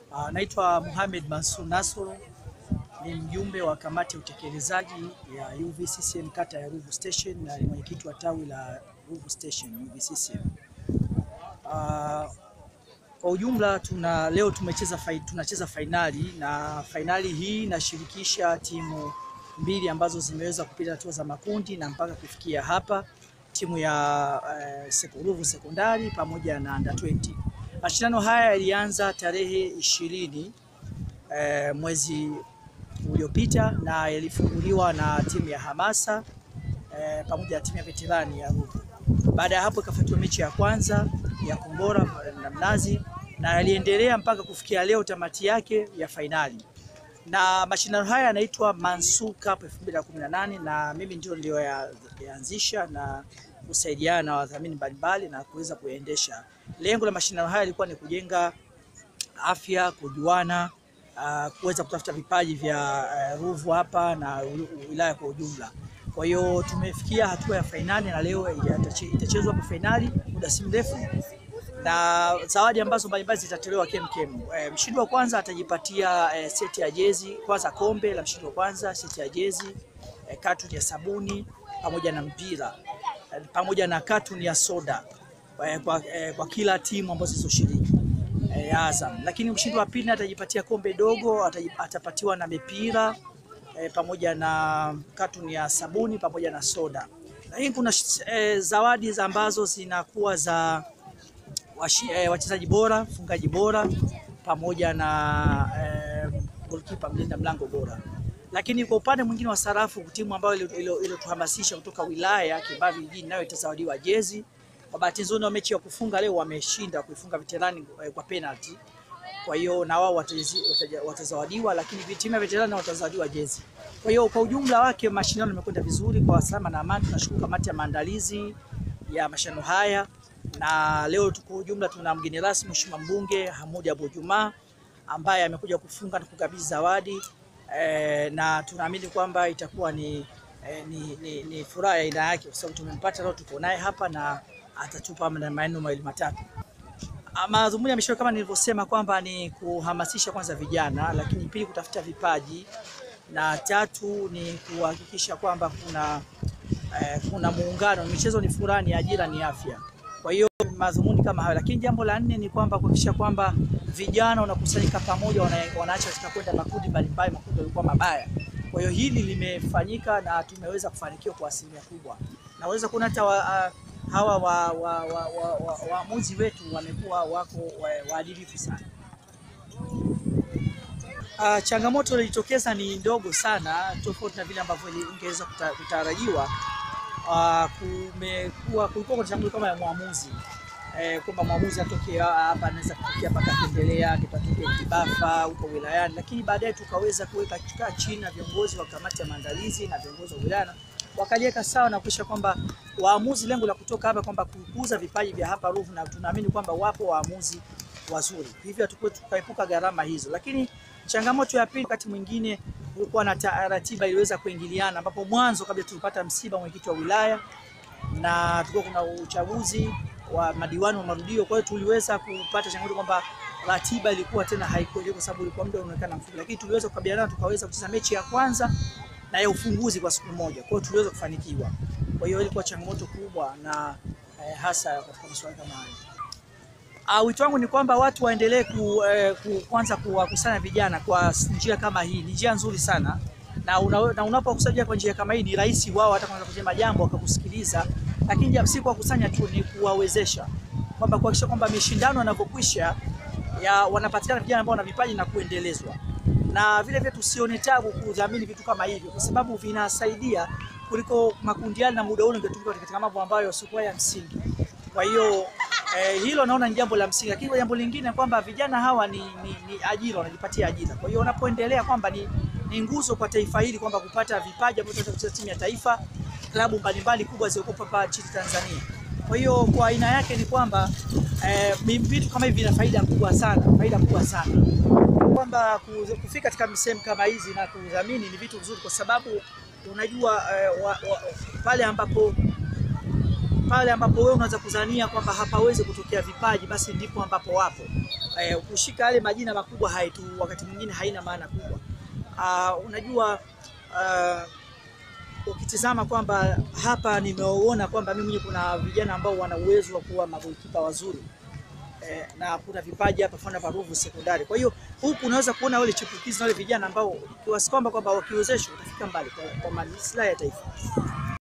Uh, naitwa Mohamed Mansur Nasoro ni mjumbe wa kamati ya utekelezaji ya UVCCM kata ya Ruvu Station na ni mwenyekiti wa tawi la Ruvu Station UVCCM. Uh, kwa ujumla tuna leo tumecheza fai, tunacheza fainali na fainali hii inashirikisha timu mbili ambazo zimeweza kupita hatua za makundi na mpaka kufikia hapa, timu ya uh, Ruvu Sekondari pamoja na Under 20. Mashindano haya yalianza tarehe ishirini uh, mwezi uliopita na yalifunguliwa na timu ya Hamasa uh, pamoja na timu ya veterani ya Ruvu. Baada ya hapo ikafuatiwa mechi ya kwanza ya Kombora na Mnazi na yaliendelea mpaka kufikia leo tamati yake ya fainali. Na mashindano haya yanaitwa Mansur Cup 2018 na mimi ndio ndio yaanzisha na kusaidiana na wadhamini mbalimbali na kuweza kuendesha. Lengo la mashindano haya lilikuwa ni kujenga afya, kujuana, uh, kuweza kutafuta vipaji vya uh, Ruvu hapa na wilaya kwa ujumla. Kwa hiyo tumefikia hatua ya fainali na leo itachezwa kwa fainali muda si mrefu, na zawadi ambazo mbalimbali zitatolewa kemkem. E, mshindi wa kwanza atajipatia e, seti ya jezi kwanza, kombe la mshindi wa kwanza, seti ya jezi e, katuni ya sabuni pamoja na mpira e, pamoja na katuni ya soda e, kwa, e, kwa kila timu ambazo zilizoshiriki e, Azam. Lakini mshindi wa pili atajipatia kombe dogo, atapatiwa na mipira E, pamoja na katuni ya sabuni pamoja na soda. Lakini kuna e, zawadi za ambazo zinakuwa za e, wachezaji bora, mfungaji bora pamoja na e, goalkeeper mlinda mlango bora. Lakini kwa upande mwingine wa sarafu, timu ambayo iliyotuhamasisha kutoka wilaya Kibabi vijijini nayo itazawadiwa jezi. Kwa bahati nzuri na mechi ya kufunga leo wameshinda kuifunga veterani e, kwa penalty kwa hiyo na wao watazawadiwa, lakini timu ya veterani watazawadiwa jezi. Kwa hiyo kwa ujumla wake mashindano yamekwenda vizuri kwa salama na amani. Tunashukuru kamati ya maandalizi ya mashindano haya, na leo kwa ujumla tuna mgeni rasmi Mheshimiwa mbunge Hamoud Abu Juma ambaye amekuja kufunga na kukabidhi zawadi e, na tunaamini kwamba itakuwa ni, e, ni, ni, ni furaha ya aina yake kwa sababu tumempata leo, tuko naye hapa na atatupa maneno mawili matatu. Madhumuni ya mashindano kama nilivyosema kwamba ni kuhamasisha kwanza vijana, lakini pili kutafuta vipaji na tatu ni kuhakikisha kwamba kuna eh, kuna muungano. Michezo ni furaha, ni ajira, ni afya. Kwa hiyo madhumuni kama hayo, lakini jambo la nne ni kwamba kuhakikisha kwamba vijana wanakusanyika pamoja, wanaacha katika kwenda makundi mbalimbali, makundi yalikuwa mabaya. Kwa hiyo hili limefanyika na tumeweza kufanikiwa kwa asilimia kubwa, naweza kuona hata uh, hawa waamuzi wa, wa, wa, wa, wetu wamekuwa wako waadilifu sana. Uh, changamoto iliyojitokeza ni ndogo sana, tofauti na vile ambavyo ingeweza kutarajiwa. Uh, kumekuwa kulikuwa kuna changamoto kama ya mwamuzi eh, kwamba mwamuzi atoke hapa anaweza kutokea mpaka kuendelea kitokea Kibafa huko wilayani, lakini baadaye tukaweza kuweka kikaa chini na viongozi wa kamati ya maandalizi na viongozi wa wilaya wakaliweka sawa na kuhakikisha kwamba waamuzi, lengo la kutoka hapa kwamba kukuza vipaji vya hapa Ruvu, na tunaamini kwamba wapo waamuzi wazuri, hivyo tukaepuka gharama hizo. Lakini changamoto ya pili, wakati mwingine kulikuwa na ratiba iliweza kuingiliana, ambapo mwanzo kabla tulipata msiba mwenyekiti wa wilaya na tulikuwa kuna uchaguzi wa madiwani wa marudio, kwa hiyo tuliweza kupata changamoto kwamba ratiba ilikuwa tena haikueleweka kwa sababu ilikuwa muda unaonekana mfupi, lakini tuliweza kukabiliana, tukaweza kucheza mechi ya kwanza na ya ufunguzi kwa siku moja. Kwa hiyo tuliweza kufanikiwa. Kwa hiyo ilikuwa changamoto kubwa na eh, hasa katika masuala kama hayo. Ah, wito wangu ni kwamba watu waendelee ku, eh, ku, kwanza kuwakusanya vijana kwa njia kama hii. Ni njia nzuri sana na, una, na unapokusanya kwa njia kama hii ni rahisi wao hata kwanza kusema jambo wakakusikiliza, lakini si kuwakusanya tu, ni kuwawezesha kwamba kuhakikisha kwamba mishindano yanapokwisha ya wanapatikana vijana ambao wana vipaji na kuendelezwa na vile vile tusione tabu kudhamini vitu kama hivyo, kwa sababu vinasaidia kuliko makundi yale, na muda ule ungetumika katika mambo ambayo sio ya msingi. Kwa hiyo eh, hilo naona ni jambo la msingi, lakini jambo lingine kwamba vijana hawa ni, ni, ni ajira, wanajipatia ajira. Kwa hiyo wanapoendelea kwamba ni, ni nguzo kwa taifa hili kwamba kupata vipaji ambavyo tunaweza kucheza timu ya taifa, klabu mbalimbali kubwa zilizokuwa hapa nchini Tanzania. Kwa hiyo kwa aina yake ni kwamba eh, vitu kama hivi vina faida kubwa sana, faida kubwa sana kwamba kufika katika sehemu kama hizi na kudhamini ni vitu vizuri, kwa sababu unajua eh, wa, wa, pale ambapo pale ambapo wewe unaweza kudhania kwamba hapawezi kutokea vipaji, basi ndipo ambapo wapo. Eh, kushika yale majina makubwa haitu wakati mwingine haina maana kubwa. Uh, unajua uh, ukitizama kwamba hapa nimeona kwamba mimi mwenyewe kuna vijana ambao wana uwezo wa kuwa magolikipa wazuri eh, na kuna vipaji hapa fana pa Ruvu sekondari. Kwa hiyo huku unaweza kuona wale chipukizi na wale vijana ambao kiwasi kwamba kwamba wakiwezeshwa utafika mbali kwa, kwa maslahi ya taifa.